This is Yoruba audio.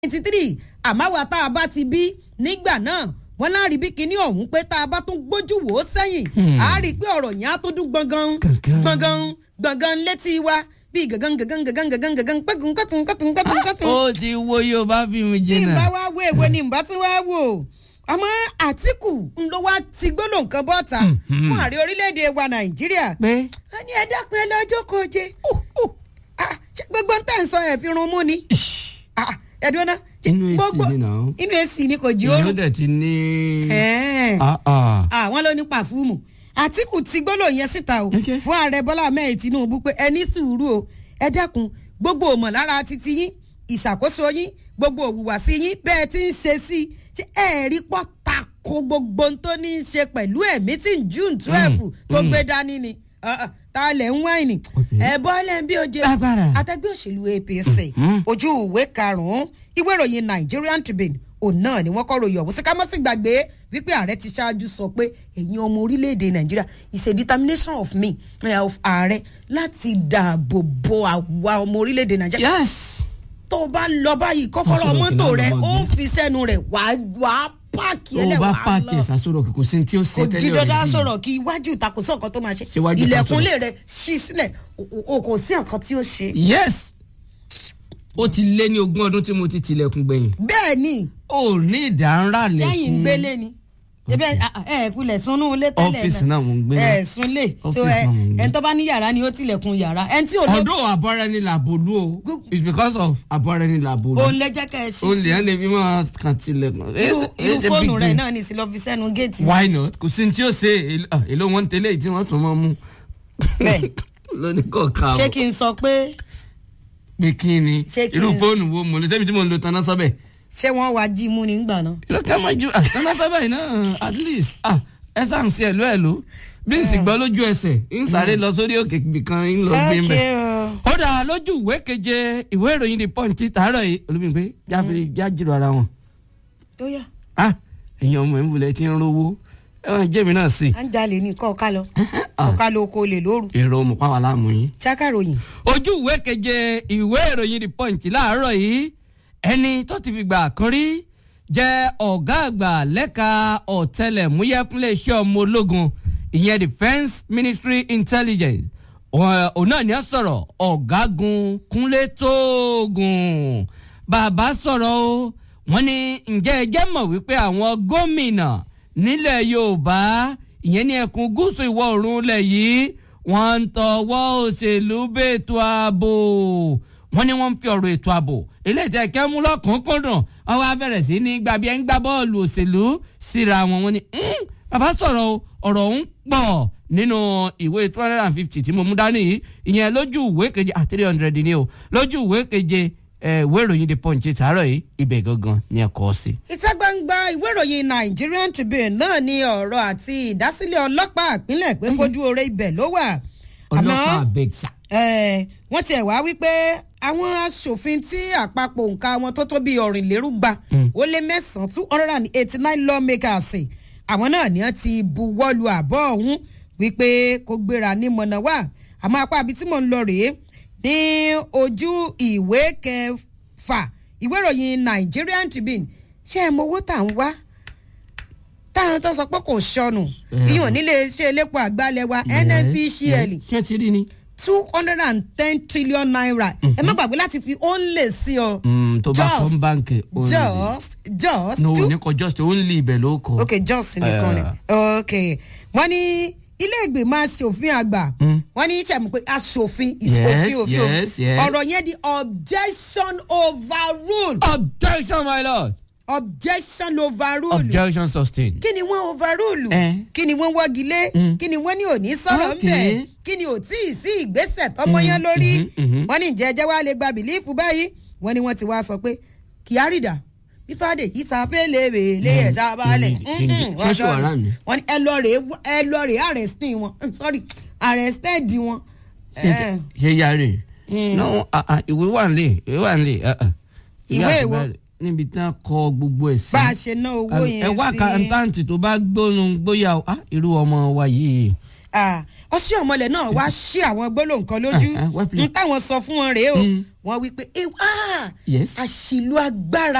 ninety three àmọ́ àwa tá a bá ti bí nígbà náà wọ́n láàrin bí kinní ọ̀hún pé tá a bá tún gbójú wò ó sẹ́yìn á rí i pé ọ̀rọ̀ yẹn á tó dún gbọ̀ngàn gbọ̀ngàn gbọ̀ngàn létí wa bíi gàngàn gàngàn gàngàn gàngàn gàngàn pẹ́kun kẹ́kun kẹ́kun kẹ́kun kẹ́kun. ó ti wo yorùbá fíìmù bí n jìnnà. bá wá wo èwo ni n bá tún wá wò àmọ́ àtìkù ń lọ wá ti gbólóhùn kan bọ́ta fún ààrẹ orílẹ̀-èdè wa nàìjíríà pé a ní ẹ dákun ẹ lọ́jọ́ koje Ah, ṣé gbogbo ń tẹ̀ ń sọ ẹ̀ fi run mú ni Ah, ẹ dúró ná ṣé Inú AC gbogbo- ni náà. inú èsì ni kò jí ìyẹn oorun dẹ̀ ti ní. Ẹ̀ẹ́n. Ah, ah. àwọn ló ní pàfúùmù àtìkù ti gbólóhùn yẹn síta o Okay. fún ààrẹ bọ́lá ahmed tinubu pé ẹ ní sùúrù o ẹ dákun gbogbo òmọ̀lára titi yín ìṣàkóso yín gbogbo òwùwàsí yín bẹ́ẹ̀ ti ń ṣe sí i ṣé ẹ rí pọ́ tako gbogbo ohun tó ní í ṣe pẹ̀lú ẹ̀mí tí june twelve tó gbé dání ni Ah, ah, ta lẹ̀ ń wáìnì Okay. ẹ bọ́lẹ̀ ń bí oje Lágbára. àtẹgbẹ́ òṣèlú apc Mhm. ojú ìwé karùn-ún ìwé ìròyìn nigerian tribune òun náà ni wọ́n kọ́ ròyìn ọ̀hún sí ká má sì gbàgbé wípé ààrẹ ti ṣáájú sọ pé ẹ̀yin ọmọ orílẹ̀-èdè nàìjíríà is a determination of me eh, of ààrẹ láti dáàbò bo àwa ọmọ orílẹ̀-èdè nàìjíríà yes. tó o bá lọ báyìí kọ́kọ́rọ́ Aṣọ mọ́tò òkè rẹ náà ló ó máa gbé. fi sẹ́nu rẹ̀ wàá wàá páàkì tó o ẹlẹ́ bá wàá pààkì lọ ìsàsọ̀rọ̀ kò sí ní tí ó ṣe kò tẹ́lẹ̀ di dandan already. sọ̀rọ̀ kí iwájú ìtakùsọ̀ kan tó máa ṣe Ṣé iwájú ilẹ̀kùnlé ìtakùsọ̀? rẹ̀ ṣí sílẹ̀ o- o kò sí nǹkan tí ó ṣe. yes. ó ti lé ní ogún ọdún tí mo ti tilẹ̀kùn gbẹ̀yìn. bẹ́ẹ̀ ni ó ní ìdánrà lẹ́kùn. sẹ́yìn ń gbélé ni ebe ẹ ẹ kulẹ̀ sunú ilé tẹ́lẹ̀ Ọ́fíìsì náà mò ń gbé náà. ẹ sunlé so Ọ́fíìsì ẹ náà mò ń gbé. ẹni tó bá ní yàrá ni ó tilẹ̀kùn yàrá ẹni tí ò ló ọdún àbọ̀rẹ́ ni làbòlú o Gú- it's because of àbọ̀rẹ́ ni làbòlú. òun lè jẹ́ kẹ́ ẹ ṣí o lè yẹn lè fi máa kàn tilẹ̀kùn. irú Eh, irú it's a fóònù big rẹ̀ deal. náà ní sí lọ fi sẹ́nu géètì why not kò sí ní tí ó ṣe èlò- ah, èlò wọn tẹ́lẹ̀ tí wọ́n tún máa mú. bẹ́ẹ̀ lóní kọ̀ọ̀kan ṣé kí n sọ pé pé kí ni Ṣé kí irú n- fóònù wo mo lè sẹ́mi tí mo ń lo tanná sọ́bẹ̀. ṣé wọ́n wá jí mú nígbà náà. ìlú ká máa ju ah, tanná sọ́bẹ̀ yìí náà at least ah, ẹ sáà ń ṣe ẹ̀lú ẹ̀lú bí n sì gbọ́ lójú ẹsẹ̀ ń sáré lọ sórí òkè ibìkan ń lọ gbé ń bẹ̀. o. ó dà lójú ìwé keje ìwé ìròyìn the punch ti tàárọ̀ yìí olùmígbé jáfe jájìrò ara wọn. tó yà ah ẹ̀yin ọmọ ẹ̀ ń bulẹ̀ tí ń rówó ẹ̀wọ̀n jẹ́mi náà sí. à ń jalè ní kọ́ ọ̀ká lọ ọ̀ká lọ oko lè lóru èrò mọ̀ pàwọn aláàmú yín. ṣàkàròyìn ojú ìwé keje ìwé ìròyìn the punch láàárọ̀ yìí ẹni tó ti fi gbà kan rí jẹ́ ọ̀gá àgbà lẹ́ka ọ̀tẹlẹ̀múyẹ́ fúnlẹ̀ iṣẹ́ ọmọ ológun ìyẹn defence ministry intelligence Ọ̀- òun náà ni ó sọ̀rọ̀ ọ̀gágun kúnlé tóògùn bàbá sọ̀rọ̀ o wọ́n ní ǹjẹ́ ẹ jẹ́ mọ̀ wípé àwọn gómìnà nílẹ̀ yorùbá ìyẹn ní ẹkùn gúúsù ìwọ̀ oòrùn ilẹ̀ yìí wọ́n ń tọwọ́ òṣèlú bẹ́ẹ̀tò ààbò wọ́n ní wọ́n ń fi ọ̀rọ̀ ètò ààbò eléyìí tẹ́ kẹ́ mú lọ́kùnkúndùn wọ́n wá bẹ̀rẹ̀ sí ní gbàbí ẹ̀ ń gbá bọ́ọ̀lù òṣèlú síra wọn wọ́n ní "Hmm, bàbá sọ̀rọ̀ o ọ̀rọ̀ ń pọ̀ nínú ìwé two hundred and fifty tí mo mú dání yìí ìyẹn lójú ìwé keje ah three hundred ni o lójú ìwé keje ẹ̀ ìwé ìròyìn the punch tààrọ̀ yìí ibẹ̀ gangan ni ẹ kọ́ sí. ìta gbangba ìwé ìròyìn nigerian tribune náà ní ọ̀rọ̀ àti ìdásílẹ̀ ọlọ́pàá ìpínlẹ̀ pé kójú oore ibẹ̀ ló wà ọlọ́pàá abẹ́gsà. Eh, wọ́n tiẹ̀ wá wípé àwọn aṣòfin tí àpapọ̀ nǹka wọn tó tó bíi ọ̀rìnlérúgba ó lé mẹ́sàn-án two hundred and eighty nine lawmakers àwọn náà ni wọ́n ti buwọ́lu àbọ̀ ọ̀hún wípé kó gbéra ní mọ̀nà wá àmọ́ apá àbí tí mò ń lọ rèé ní ojú ìwé kẹfà ìwé ìròyìn Nigerian Tribune ṣé ẹ mọ owó tà ń wá táwọn tó sọ pé kò sọnù ìyọ̀n nílé iṣẹ́ elépo àgbálẹ̀ wa NNPCL ṣé ti rí ni. two hundred and ten trillion naira ẹ má gbàgbé láti fi only sí ọ. Mm, tó bá Just- kọ́ ń báǹkì only. just just no two ní kọ just only ibẹ̀ ló kọ. ok just nìkan ni ok wọ́n ní ilé ìgbìmọ̀ asòfin àgbà wọ́n ní sẹ́mu pé asòfin is Yes, òfin òfin o yes, yes. ọ̀rọ̀ yẹn di objection overrule objection my lord. objection overrule objection sustained. kí ni wọ́n overrule Eh. kí ni wọ́n wọ́gi lé Mm. kí ni wọ́n ní òní sọ̀rọ̀ Okay. ńbẹ̀ kí ni ò tí ì sí ìgbésẹ̀ tọmọ yẹn lórí mhm, mhm. wọ́n ní ìjẹ́jẹ́ wa lè gba bìlífù báyìí wọ́n ní wọ́n ti wá sọ pé kyarida bífàdé yìí sàpélébèlé ẹ̀ sábàálẹ̀ kí ni- kí ni- ṣé ṣé wàá rà ní? wọ́n ní ẹ lọ rèé ẹ lọ rèé arresting wọn Mm, sorry arrested wọn. Eh, ṣe yàrá no ah, ah, ìwé wà nílé ìwé wà nílé. ah, ah. Ìwé àti èwo? bẹ́ẹ̀ níbi tí wọ́n kọ gbogbo ẹ̀ sí. bá a ṣe ná owó yẹn sí. ẹ wá kàńtàǹtì tó bá gbónú gbóyà o, ah, irú ọmọ wa yìí. Ah, ọsẹ ọmọlẹ náà wá ṣí àwọn gbólóhùn kan lójú Ah, ah, wá n please. táwọn sọ fún wọn rèé o Mm. wọn wí pé ewa Yes. àṣìlò agbára